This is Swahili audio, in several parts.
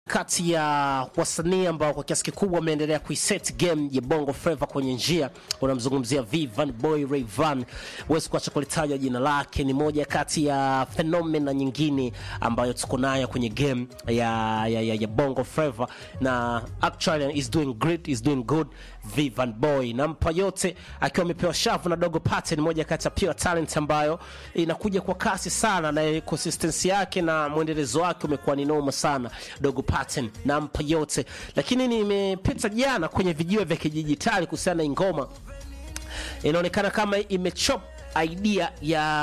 kati ya wasanii ambao kwa kiasi kikubwa wameendelea kuiset game ya Bongo Flava kwenye njia. Unamzungumzia Vivan Boy Rayvan, huwezi kuacha kulitaja jina lake. Ni moja kati ya fenomena nyingine ambayo tuko nayo kwenye game ya, ya, ya, ya Bongo Flava, na actually is doing great, is doing good. Vivan Boy nampa yote akiwa amepewa shavu na Dogo Pattern, moja kati ya pure talent ambayo inakuja kwa kasi sana, na consistency yake na mwendelezo wake umekuwa ni noma sana. Dogo Pattern nampa yote, lakini nimepita jana kwenye vijiwe vya kidijitali kuhusiana na ngoma, inaonekana kama imechop idea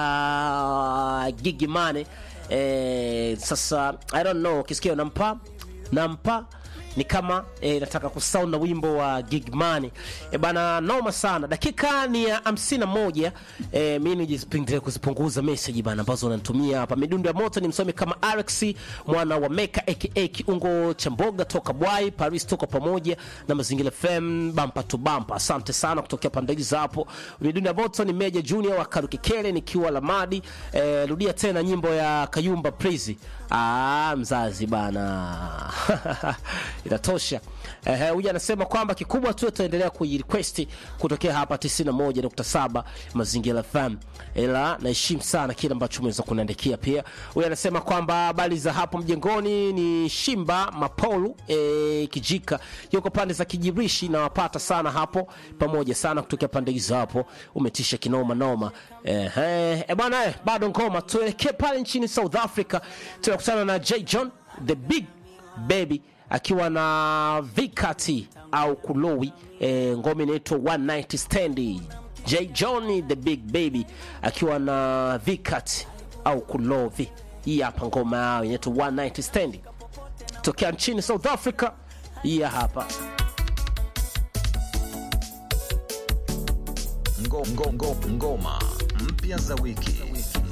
ya Gigy Money. Eh, sasa I don't know, ukisikia nampa nampa ni kama eh, nataka kusound na wimbo wa Gigy Money eh, bana, noma sana. Dakika ni ya hamsini na moja. Eh, mimi nijipinde kuzipunguza message bana ambazo unanitumia hapa. Midundo ya moto ni msomi kama Alex mwana wa Meka aka Kiungo cha Mboga toka Bwai Paris, toka pamoja na Mazingira FM bampa to bampa. Asante sana kutokea pande hizo hapo. Midundo ya moto ni Meja Junior wa Karukikele nikiwa Lamadi. Eh, rudia tena nyimbo ya Kayumba Praise. Ah, mzazi bana inatosha. Eh, huyu anasema kwamba kikubwa tu tutaendelea kuirequest kutokea hapa 91.7 Mazingira FM, ila naheshimu sana kile ambacho umeweza kuniandikia. Pia huyu anasema kwamba habari za hapo mjengoni ni Shimba Mapolu eh, Kijika yuko pande za Kijirishi na wapata sana hapo pamoja sana kutokea pande hizo hapo, umetisha kinoma noma. Eh, eh, eh, bwana eh, bado ngoma, tuelekee pale nchini South Africa, tunakutana na J John the Big Baby akiwa na Vikati au Kulowi e, ngoma inaitwa One Night Stand. J John the Big Baby akiwa na Vikati au Kulovi. Hii hapa ngoma yao inaitwa One Night Stand tokea nchini South Africa. Hii hapa Ngo, ngo, ngo, ngoma mpya za wiki